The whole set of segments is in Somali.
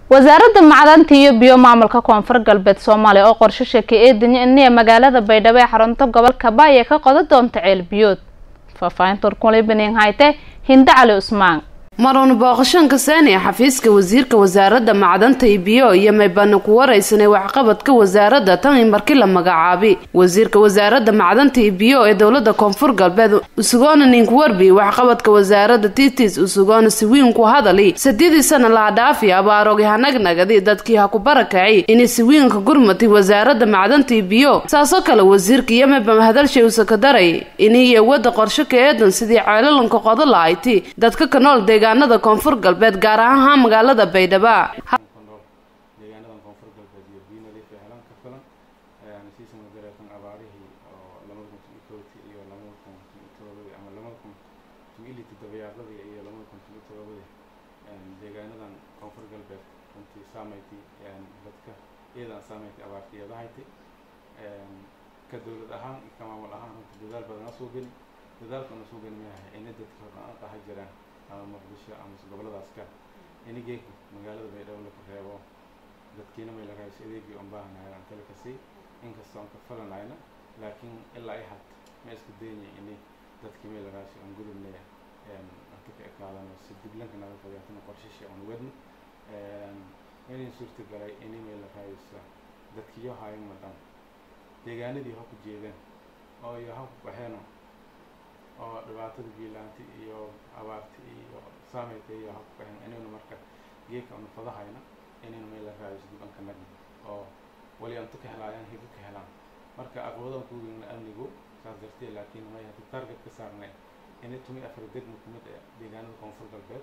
wasaaradda macdanta iyo biyo maamulka koonfur galbeed soomaaliya oo qorsho sheekay eedanya iniya magaalada baydhabo ee xarunta gobolka baaya ka qodan doonta ceel biyood faahfaahinta warkulibaning hayte hinde cali cusmaan maruun booqashoonka saani xafiiska wasiirka wasaaradda macdanta iyo biyo iyo maybana ku waraysanay waxqabadka wasaaradda tan i markii la magacaabi wasiirka wasaaradda macdanta iyo biyo ee dowlada koonfur galbeed usugoona ninku warbi waxqabadka wasaaradda titis usugoona siwiinku hadali saddeedii sana laha dhaafi abaarogi hanagnagadi dadkii ha ku barakacay inay siwiinka gurmatay wasaaradda macdanta iyo biyo saasoo kale wasiirka iyo mayba hadalshay usaka daray iniyo wadda qorsho ka eedan sidii ceelalanka qodo la-ayti dadka ka nool deegaanada koonfur galbeed gaar ahaan magaalada baydhaba deegaanadan koonfur galbeed iyo biyo nadiif ee helan ka filan siisan wadareetan abaarihii oo labada kun tun iyo kowdii iyo labada kun tun iyo todobadii ama labada kun tun iyo liti dabayaaqadii iyo labada kun tun iyo todobadii deegaanadan koonfur galbeed runtii saameyti dadka iyadan saameyti abaarta iyadahayti ka dowlad ahaan iyo ka maamul ahaan runtii dadaal badana soo geli dadaalkana soo geli maahay ina dadka hodhan qaha jiraan ama muqdisho ama goboladaas ka inigeeku magaalada baydhabo laku reebo dadkiina may la raayso adeegii oon baahanahay aan tala kasii inkastoo aan ka falanayna laakiin ilaa ay had ma isku daynya ini dadkii may la raayso aan gudubne anta ka ekaadano si diblanka naga fogaatana qorshashi aan wadno inay suurta galay ini may la raayso dadkiyo hayan madan deegaanadii ha ku jeedeen oo iyo ha ku baxeeno oo dhibaatada biilaanti iyo abaarti iyo saameynta iyo ha ku baxeen inaynu marka geedka anu fadahayna inaynu meel la raadiso dibanka nagna oo wali anto ka helaayaan hibo ka helaan marka aqwadan kuweyna amnigu saas dartee laakiin may hadii target ka saarnay inay tumi afar degmo kumid ee deegaanada koonfur galbeed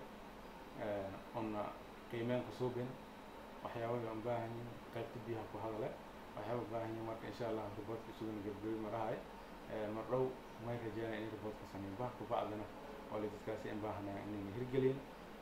una qiimeen ku suubin waxyaabada aan baahanyin qaybta biyaha ku hadale waxyaaba baahanyin marka insha allah riboortka sugan gebgebi marahay mar dhow may rajeynaya in riboortka sameyn bah kubacdana oo la dadkaasi in baahanaya inayna hirgelin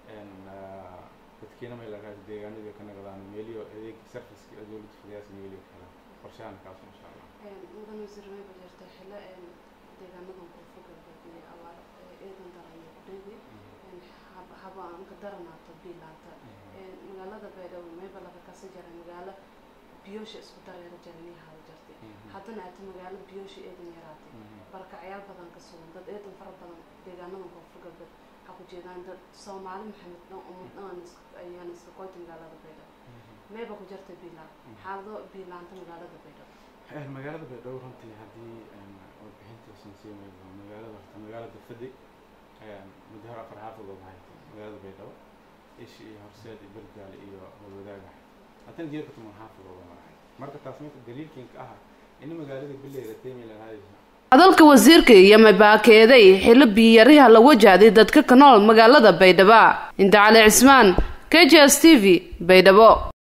dadkiina may lagaas deegaanadii ka nagadaan meeliyo adeeg serviceka oo dowladda fidayaas meeliyo ka helaan qorshahan kaas insha allah mudan wasiir may bajeerta xilo deegaanadan koonfur galbeed iyo abaar eedan darayo kudheedi haba aan ka daranaato biilaanta magaalada baydhabo mayba laga kasan jara magaalo biyoosha isku dareera jaranii hada jartay haddana aata magaalo biyoosha eedan yaraatay barakacyaal badan ka sugan dad eedan fara badan deegaanadan koonfur galbeed waxaa ku jeedaan dad soomaali maxamed dhan umad dhan ayaan iska qoyta magaalada baydhabo mayba ku jartay biilaan xaalado biilaanta magaalada baydhabo magaalada baydhabo runtii haddii warbixintiisan siimaydo magaalada horta magaalada fadi muddo hor afar xaafadood haytay magaalada baydhabo ishi iyo horseed iyo bergaale iyo walwadaaga haddana geedka tuman xaafadooda marahay marka taas marka daliilkiinka aha in magaalada bileeda taymi lahayso hadalka wasiirka iyo mabaakeeday xilo biyariha la wajahday dadka ka nool magaalada baydhabo inta cali cismaan k j s t v baydhabo